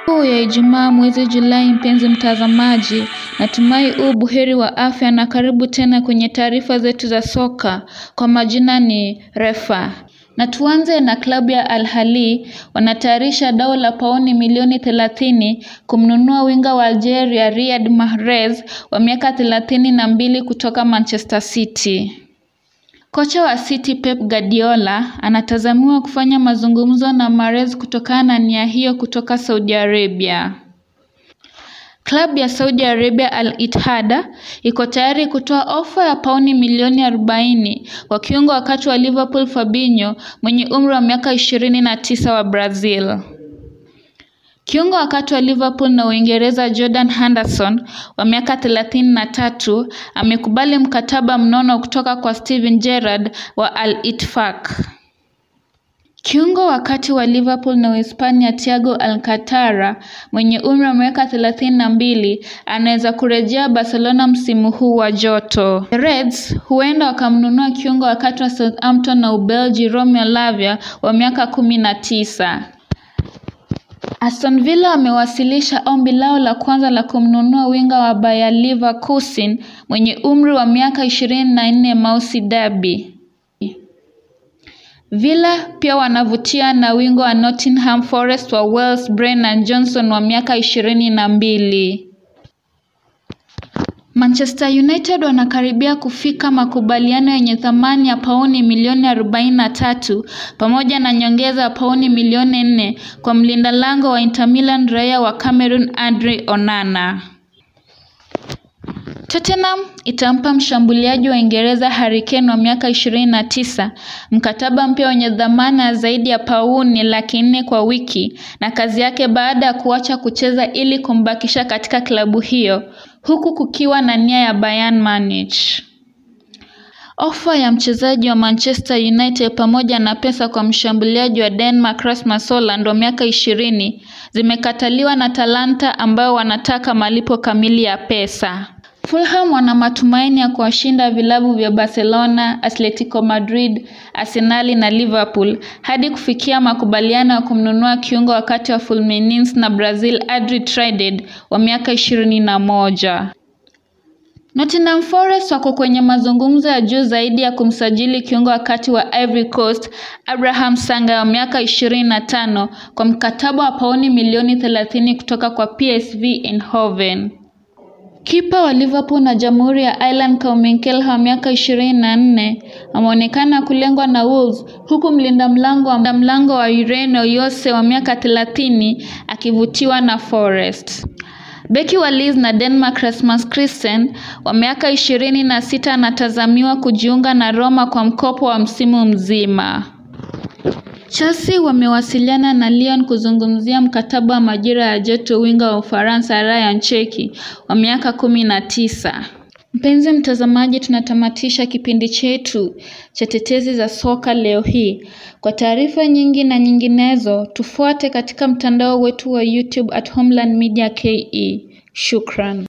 Siku ya Ijumaa mwezi Julai mpenzi mtazamaji, natumai u buheri wa afya na karibu tena kwenye taarifa zetu za soka. Kwa majina ni Refa. Na tuanze na klabu ya Al Ahly wanatayarisha dau la pauni milioni thelathini kumnunua winga wa Algeria Riyad Mahrez wa miaka thelathini na mbili kutoka Manchester City. Kocha wa City Pep Guardiola anatazamiwa kufanya mazungumzo na Mahrez kutokana na nia hiyo kutoka Saudi Arabia. Klabu ya Saudi Arabia Al Ittihad iko tayari kutoa ofa ya pauni milioni 40 kwa kiungo wakati wa Liverpool Fabinho mwenye umri wa miaka 29 wa Brazil. Kiungo wakati wa Liverpool na Uingereza Jordan Henderson wa miaka 33 amekubali mkataba mnono kutoka kwa Steven Gerrard wa Al Ittifaq. Kiungo wakati wa Liverpool na Uhispania Thiago Alcantara mwenye umri wa miaka 32 anaweza kurejea Barcelona msimu huu wa joto. The Reds huenda wakamnunua kiungo wakati wa Southampton na Ubelgi Romeo Lavia wa miaka 19. Aston Villa wamewasilisha ombi lao la kwanza la kumnunua winga wa Bayer Leverkusen mwenye umri wa miaka 24 Moussa Dabi. Villa pia wanavutia na wingo wa Nottingham Forest wa Wales Brennan Johnson wa miaka ishirini na mbili. Manchester United wanakaribia kufika makubaliano yenye thamani ya pauni milioni 43 pamoja na nyongeza ya pauni milioni 4 kwa mlinda lango wa Inter Milan raia wa Cameroon Andre Onana. Tottenham itampa mshambuliaji wa Uingereza Harry Kane wa miaka 29 mkataba mpya wenye dhamana ya zaidi ya pauni laki nne kwa wiki na kazi yake baada ya kuacha kucheza ili kumbakisha katika klabu hiyo huku kukiwa na nia ya Bayern Munich. Ofa ya mchezaji wa Manchester United pamoja na pesa kwa mshambuliaji wa Denmark Rasmus Hojlund wa miaka ishirini zimekataliwa na Talanta ambao wanataka malipo kamili ya pesa. Fulham wana matumaini ya kuwashinda vilabu vya Barcelona, Atletico Madrid, Arsenal na Liverpool hadi kufikia makubaliano ya kumnunua kiungo wakati wa Fluminense na Brazil Adri Trident wa miaka ishirini na moja. Nottingham Forest wako kwenye mazungumzo ya juu zaidi ya kumsajili kiungo wakati wa Ivory Coast Abraham Sanga wa miaka 25 kwa mkataba wa pauni milioni 30 kutoka kwa PSV Eindhoven. Kipa wa Liverpool na Jamhuri ya Ireland Calvin Kelly wa miaka 24 ameonekana kulengwa na Wolves huku mlinda mlango wa mlango wa Ureno Yose wa miaka 30 akivutiwa na Forest. Beki wa Leeds na Denmark Rasmus Christensen wa miaka ishirini na sita anatazamiwa kujiunga na Roma kwa mkopo wa msimu mzima. Chelsea wamewasiliana na Lyon kuzungumzia mkataba wa majira ya joto winga wa Ufaransa Ryan Cherki wa miaka kumi na tisa. Mpenzi mtazamaji, tunatamatisha kipindi chetu cha tetezi za soka leo hii. Kwa taarifa nyingi na nyinginezo, tufuate katika mtandao wetu wa YouTube at Homeland Media KE. Shukran.